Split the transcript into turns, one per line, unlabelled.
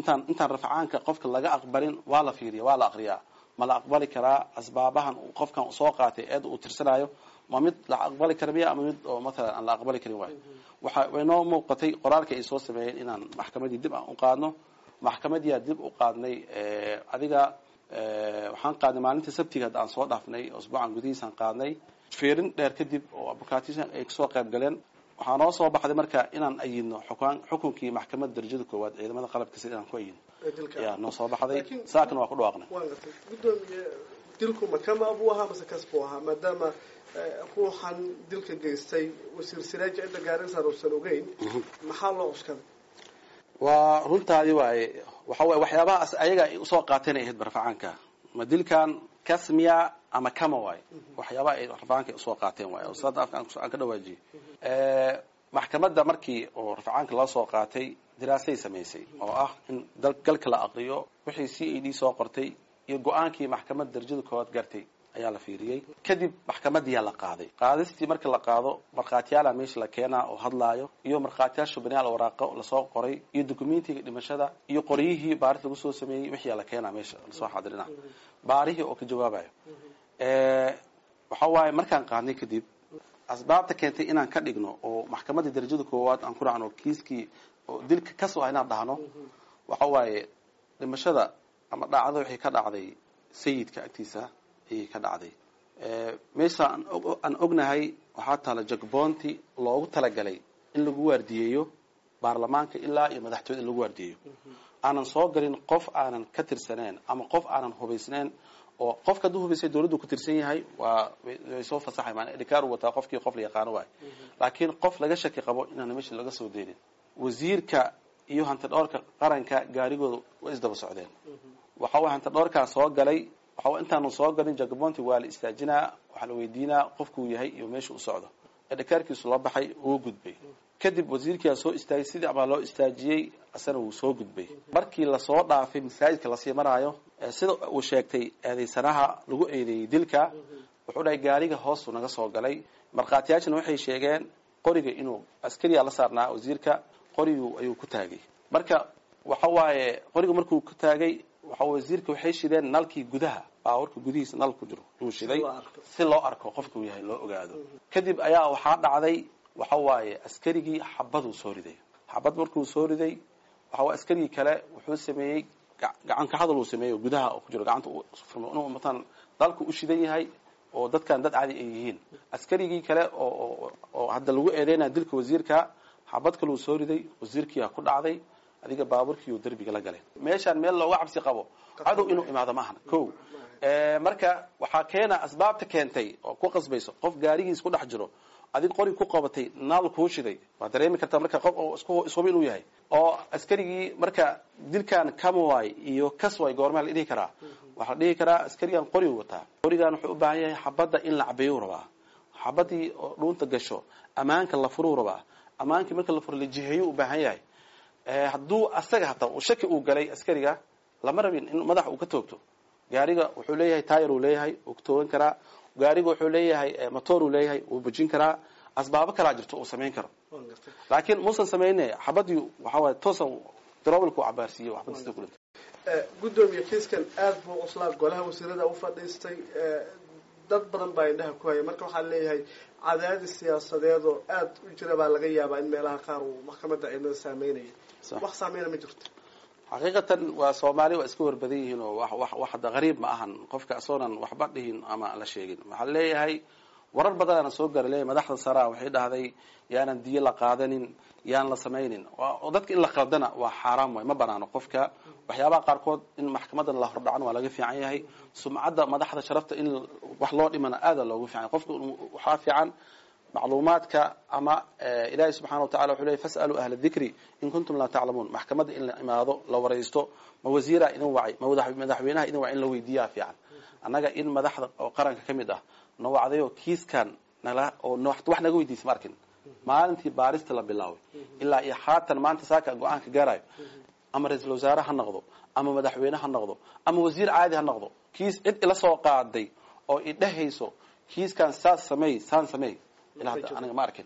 intaan intaan rafcaanka qofka laga aqbalin waa la fiiriya waa la aqriyaa ma la aqbali karaa asbaabahan uu qofkan soo qaatay eed uu tirsanayo ma mid la aqbali kara miya ama mid oo matalan aan la aqbali karin waayo waxa way noo muuqatay qoraalka ay soo sameeyeen inaan maxkamadii dib aan u qaadno maxkamadiyaa dib u qaadnay adiga waxaan qaadnay maalintii sabtiga hadda aan soo dhaafnay usbuucan gudihiisaan qaadnay fiirin dheer kadib oo abukaatisan ay kasoo qayb galeen waxaa noo soo baxday marka inaan ayidno xukaan xukunkii maxkamadda darajada koowaad ciidamada qalabka sida inaan ku ayidno ayaa noo soo baxday saakana waa ku dhawaaqnay
waan gartay guddoomiye dilku makama buu ahaa mase kas buu ahaa maadaama ruuxan dilka geystay wasiir siraaji cidda gaarinsaan uusan ogeyn maxaa loo cuskaday
waa runtaadi waaye waxa waye waxyaabahaas ayaga ay usoo qaateen ay ahayd rafacaanka ma dilkan kasmiya ama kama waaye waxyaabaha ay rafacaanka usoo qaateen waaye sada afka aan ka dhawaajiyey maxkamadda markii oo rafacaanka loo soo qaatay diraasay samaysay oo ah in galka la aqriyo wixii c a d soo qortay iyo go-aankii maxkamadda darajada koowaad gartay ayaa la fiiriyey kadib maxkamadiyaa la qaaday qaadistii marka la qaado markhaatiyaala meesha la keenaa oo hadlaayo iyo markhaatiyaasha banaal waraaqo lasoo qoray iyo documentiga dhimashada iyo qoryihii baaris lagu soo sameeyey wixii la keenaa meesha lasoo xadirina baarihii oo ka jawaabayo waxa waaye markaan qaadnay kadib asbaabta keentay inaan ka dhigno oo maxkamadda darajada koowaad aan ku dhacno kiiskii oo dilka kasoo ah inaan dhahno waxa waaye dhimashada ama dhacdo waxay ka dhacday sayidka agtiisa ayay ka dhacday meesha aan ognahay waxaa taala jagboonti loogu talagalay in lagu waardiyeeyo baarlamaanka ilaa iyo madaxtooyada in lagu waardiyeeyo aanan soo galin qof aanan ka tirsaneen ama qof aanan hubaysnayn oo qofka hadduu hubaysay dawladdu ku tirsan yahay waa way soo fasaxay maana idhikaar u wataa qofkii qof la yaqaano waay laakiin qof laga shaki qabo inaan meesha laga soo deynin wasiirka iyo hantidhoorka qaranka gaarigooda way isdaba socdeen waxa way hantidhoorkaa soo galay waxa intaanu soo galin jagabonti waa la istaajinaa waxaa la weydiinaa qofkuu yahay iyo meesha u socdo edhikaarkiisu la baxay uu gudbay kadib wasiirkiaa soo istaagay sidii abaa loo istaajiyey asana wuu soo gudbay markii lasoo dhaafay masaajidka lasii maraayo sida uu sheegtay eedaysanaha lagu eedeeyey dilka wuxuu dhahay gaariga hoostu naga soo galay markhaatiyaashana waxay sheegeen qoriga inuu askariyaa la saarnaa wasiirka qorigu ayuu ku taagay marka waxa waaye qoriga markuu ku taagay waxa wasiirka waxay shideen nalkii gudaha baawarka gudihiisa nal ku jiro yuu shiday si loo arko qofka uu yahay loo ogaado kadib ayaa waxaa dhacday waxa waaye askarigii xabaduu soo riday xabad markuu soo riday waxa waye askarigii kale wuxuu sameeyey gacanka hadal uu sameeyey oo gudaha ku jiro gacanta inuu matan dalku u shidan yahay oo dadkan dad cadi ay yihiin askarigii kale oo oo hadda lagu eedeynaya dilka wasiirka xabad kaluu soo riday wasiirkiiaa ku dhacday adiga baaburkiiu derbiga la galay meeshaan meel looga cabsi qabo cadow inuu imaado ma ahna ko marka waxaa keena asbaabta keentay oo ku qasbayso qof gaarigiis ku dhex jiro adig qori ku qabatay naal kuu shiday waa dareemi kartaa marka qof oo isku ishuba inuu yahay oo askarigii marka dilkan kamaway iyo kasway goormaa la dhihi karaa waxaa la dhihi karaa askarigan qori wataa qorigan wuxuu u baahan yahay xabadda in la cabeeyuu rabaa xabadii oo dhuunta gasho ammaanka la furuu rabaa ammaankii marka la furo la jiheeyuu u baahan yahay hadduu asaga hataa uu shaki uu galay askariga lama rabin in madax uu ka toogto gaariga wuxuu leeyahay tayar uu leeyahay uu ka toogan karaa gaariga wuxuu leeyahay motor uu leeyahay wuu bujin karaa asbaabo kalaa jirto uu samayn karo laakiin muusan samayne xabadii waxa waye toosan darobalku cabaarsiiye waxbada sida kulanta
guddoomiye kiiskan aada buu cuslaa golaha wasiirada u fadhiistay dad badan baa indhaha ku haya marka waxaa leeyahay cadaadis siyaasadeed oo aada u jira baa laga yaabaa in meelaha qaar uu maxkamadda ciidamada saameynaya wax saameyna ma jirto
xaqiiqatan waa soomaali waa iska warbadan yihiin oo wax wax hadda qariib ma ahan qofka asoonan waxba dhihin ama la sheegin waxaa leeyahay warar badanaana soo gaara leeyahay madaxda saraa waxay dhahday yaanan diyo la qaadanin yaan la samaynin oo dadka in la qaldana waa xaaraam way ma banaano qofka waxyaabaha qaarkood in maxkamadan la hordhacan waa laga fiican yahay sumcadda madaxda sharafta in wax loo dhimana aada loogu fiican yahay qofka waxaa fiican macluumaadka ama ilaahay subxana wa tacala wuxuu leeyay fas'aluu ahla dikri in kuntum laa taclamuun maxkamadda in la imaado la waraysto ma wasiiraa idin wacay ma madaxweynaha idin wacay in la weydiiyaa fiican annaga in madaxda oo qaranka ka mid ah na wacdayoo kiiskan nala oo wax naga weydiisa ma arkin maalintii baarista la bilaabay ilaa iyo haatan maanta saaka go-aanka gaarayo ama ra-iisul wasaare ha noqdo ama madaxweyne ha noqdo ama wasiir caadi ha noqdo kiis cid ila soo qaaday oo idhehayso kiiskan saas sameey saan sameey ilaa hadda aniga ma arkin